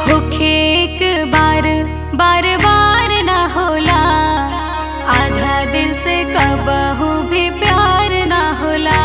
होखे एक बार बार बार ना होला आधा दिल से कबहू भी प्यार ना होला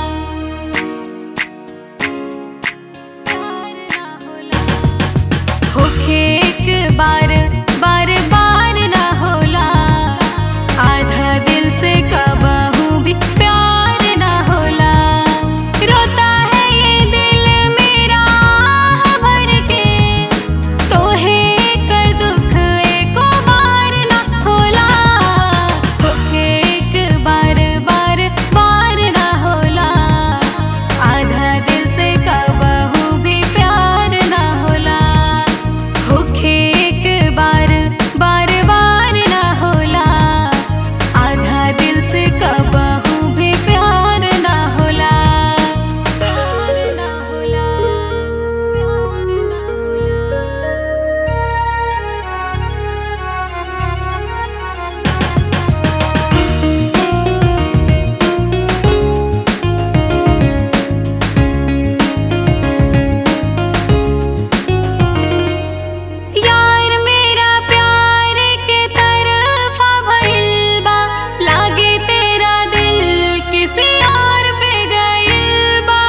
प्यार ना होला होखे एक बार बार बार ना होला आधा दिल से कबहू भी प्यार ना होला रोता है ये दिल मेरा आह भर के तोहे कर दुख एको बार ना होला होखे एक बार बार बार ना होला आधा दिल से कबहू भी प्यार ना होला होखे एक बार बार बार ना होला आधा दिल से कबहू भी प्यार ना होला प्यार ना होला प्यार ना यार मेरा प्यार के तरफा भइल बा लागे तेरा दिल किसी और पे गइल बा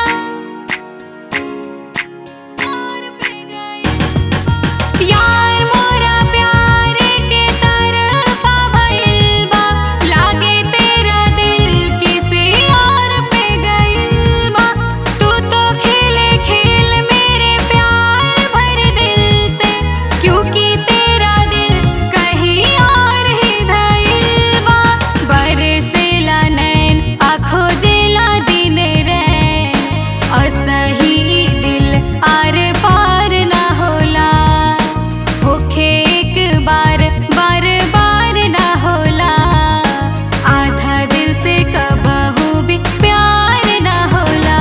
और पे गइल बा। यार मोरा प्यार के तरफा भइल बा लागे तेरा दिल किसी और पे गइल बा तू तो खेले खेल मेरे प्यार भर दिल से क्योंकि तेरा दिल कहीं और ही धइल बा बरसेला नैन आँखों जेला दिन रैन असही दिल आर पार ना होला होखे एक बार बार बार ना होला आधा दिल से कबहू भी प्यार ना होला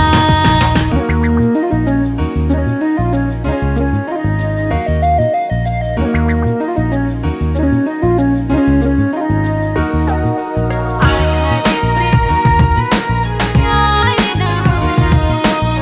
आधा दिल से प्यार ना होला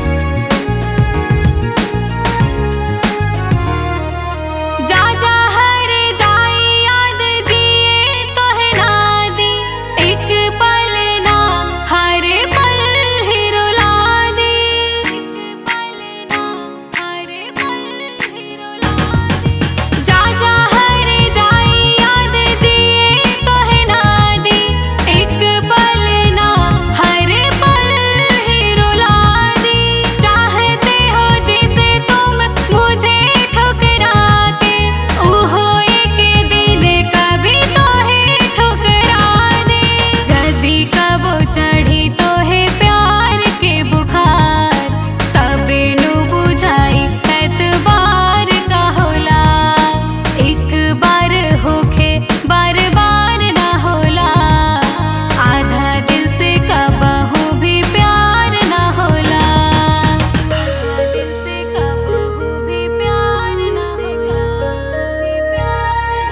जा जा हर जाई याद जिए तो है नादी एक पल ना हर पल ही रुला दी एक पल ना हर पल ही रुला दी जा जा हर जाई याद जिए तो है नादी एक पल ना हर पल ही रुला दी चाहते हो जिसे तुम मुझे ठुकरा के ओहो एक दिन कभी तो है ठुकरा दे जदी कबो चढ़ी तो है प्यार के बुखार तबे नु बुझाई एतबार का होला एक बार होखे बार बार ना होला आधा दिल से कबहू भी प्यार ना होला आधा दिल से कबहू भी प्यार ना होला भी प्यार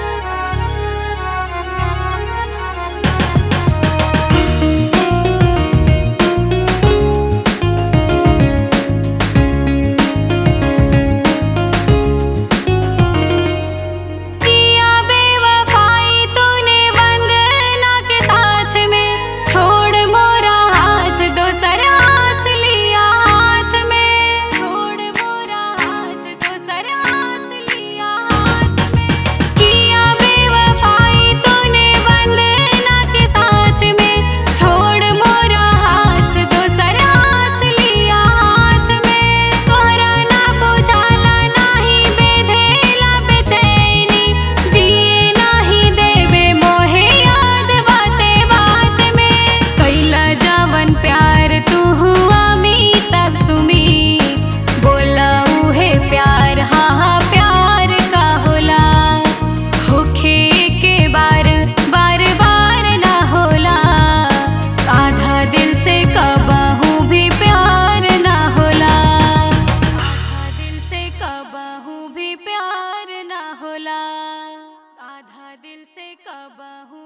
किया बेवफाई तूने वंदना के साथ में छोड़ मोरा हाथ दोसर हाथ लिया हाथ में छोड़ मोरा हाथ दोसर हाथ लिया हाथ में किया बेवफाई तूने वंदना के साथ में छोड़ मोरा हाथ दोसर हाथ लिया हाथ में तोहरा ना बुझाला नाही बेधेला बेचैनी जिए नाही देवे मोहे याद बाते बात में कैला जवन प्यार तू हुआ मी तब सुमी बोला उहे प्यार हाँ हाँ प्यार का होला होखे के बार बार बार ना होला आधा दिल से कबहू भी प्यार ना होला आधा दिल से कबहू भी प्यार ना होला आधा दिल से कबहू